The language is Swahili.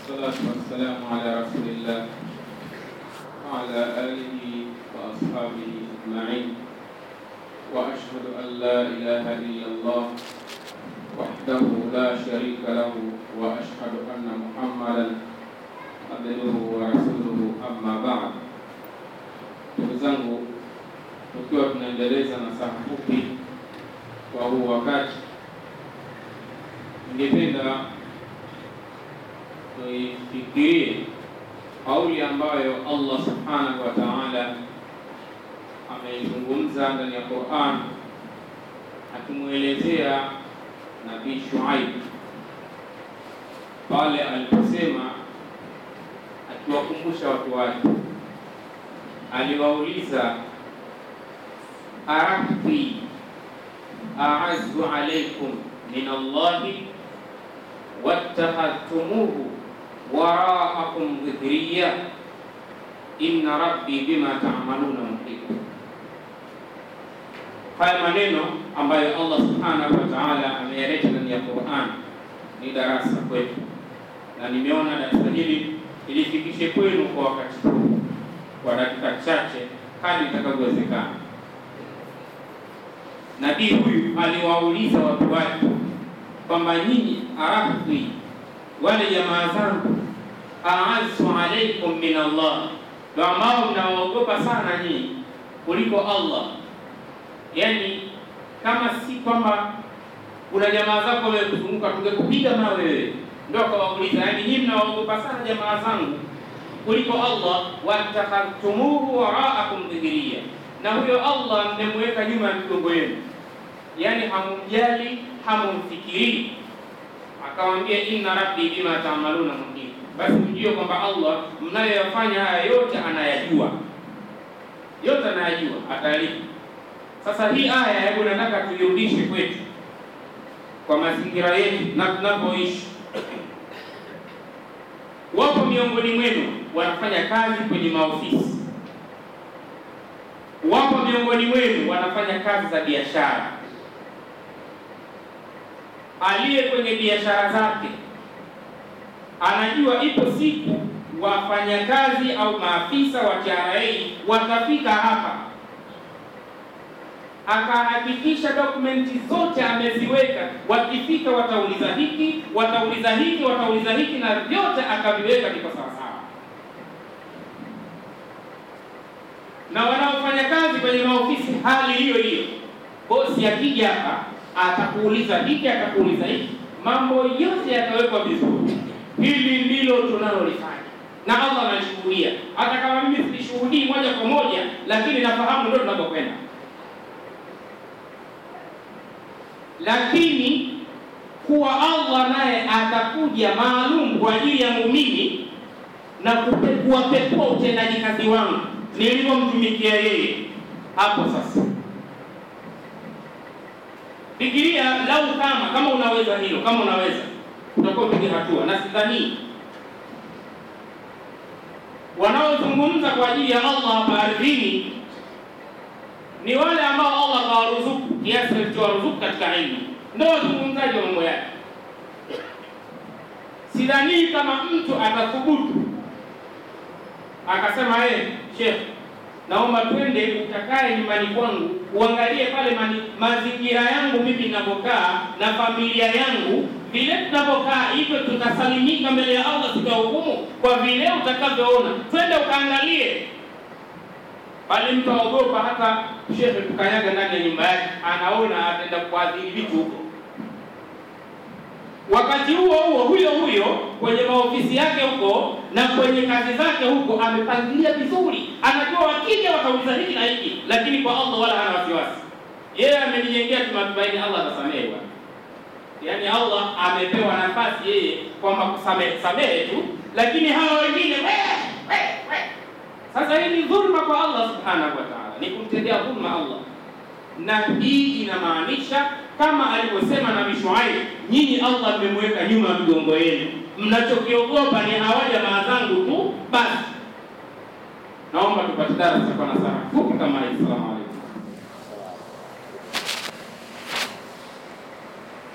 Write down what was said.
والصلاة والسلام على رسول الله وعلى آله وأصحابه أجمعين وأشهد أن لا إله إلا الله وحده لا شريك له وأشهد أن محمدا عبده ورسوله أما بعد ndugu zangu tukiwa tunaendeleza na saa fupi kwa huu wakati ningependa tuifikirie kauli ambayo Allah subhanahu wa ta'ala ameizungumza ndani ya Qur'an akimwelezea Nabii Shuaib pale aliposema akiwakumbusha watu wake, aliwauliza arahbi a'azzu alaykum min Allahi wattakhadhtumuhu waraakum dhikriya inna rabbi bima ta'maluna muhit. Haya maneno ambayo Allah subhanahu wa ta'ala ameyaleta ndani ya Qur'an ni darasa kwetu, na nimeona darasa hili ilifikishe kwenu kwa wakati huu kwa dakika chache hadi itakavyowezekana. Nabii huyu aliwauliza watu wake kwamba nyinyi arahbi wale jamaa zangu aazu alaikum min Allah, ndo ambao mnawaogopa sana nyinyi kuliko Allah. Yani kama si kwamba kuna jamaa zako wamekuzunguka tungekupiga mawe wewe, ndo akawauliza, yani nyinyi mnawaogopa sana jamaa zangu kuliko Allah. Watakhadhtumuhu waraakum dhikriya, na huyo Allah mmemweka nyuma ya migongo yenu, yani hamumjali, hamumfikirii akawambia inna rabbi bima taamaluna muhit, basi mjue kwamba Allah mnayoyafanya haya yote anayajua, yote anayajua, atalipa. Sasa hii aya, hebu nataka tuirudishe kwetu kwa mazingira yetu na tunapoishi. Wapo miongoni mwenu wanafanya kazi kwenye maofisi, wapo miongoni mwenu wanafanya kazi za biashara aliye kwenye biashara zake anajua ipo siku wafanyakazi au maafisa wa TRA watafika hapa, akahakikisha dokumenti zote ameziweka. Wakifika watauliza hiki, watauliza hiki, watauliza hiki, na vyote akaviweka viko sawasawa. Na wanaofanya kazi kwenye maofisi hali hiyo hiyo, bosi akija hapa atakuuliza hiki atakuuliza hiki, mambo yote yatawekwa vizuri. Hili ndilo tunalolifanya na Allah anashuhudia, hata kama mimi silishuhudii moja kwa moja, lakini nafahamu ndio tunapokwenda. Lakini kuwa Allah naye atakuja maalum kwa ajili yangu mimi na kupekua pekua utendaji kazi wangu nilivyomtumikia yeye, hapo sasa Fikiria lau kama kama unaweza hilo, kama unaweza utakuwa piga hatua, na sidhani wanaozungumza kwa ajili ya Allah hapa ardhini ni wale ambao Allah kawaruzuku kiasi alichowaruzuku katika ilmu, ndio wazungumzaji wa mambo yake. Sidhani kama mtu atathubutu akasema yeye Sheikh naomba twende ukakae nyumbani kwangu uangalie pale mani, mazingira yangu mimi ninavyokaa na familia yangu vile tunavyokaa, hivyo tutasalimika mbele ya Allah siku ya hukumu kwa vile utakavyoona. Twende ukaangalie pale. Mtu aogopa hata shehe tukanyaga ndani ya nyumba yake, anaona ataenda kuadhiri vitu huko. Wakati huo huo huyo huyo kwenye maofisi yake huko na kwenye kazi zake huko amepangilia vizuri, anajua wakija watauliza hiki na hiki, lakini kwa Allah wala hana wasiwasi. Yeye amejijengea kimatumaini, Allah atasamehe bwana. Yaani Allah amepewa nafasi yeye kwamba kusamehe samehe tu, lakini hawa wengine we, we, we. Sasa hii ni dhulma kwa Allah subhanahu wa ta'ala, ni kumtendea dhulma Allah, na hii inamaanisha kama alivyosema Nabii Shuaib, nyinyi Allah mmemweka nyuma ya migongo yenu, mnachokiogopa ni hawa jamaa zangu tu basi. Naomba tupate darasa kwa nasaha fupi kama hii. Salamu alaykum.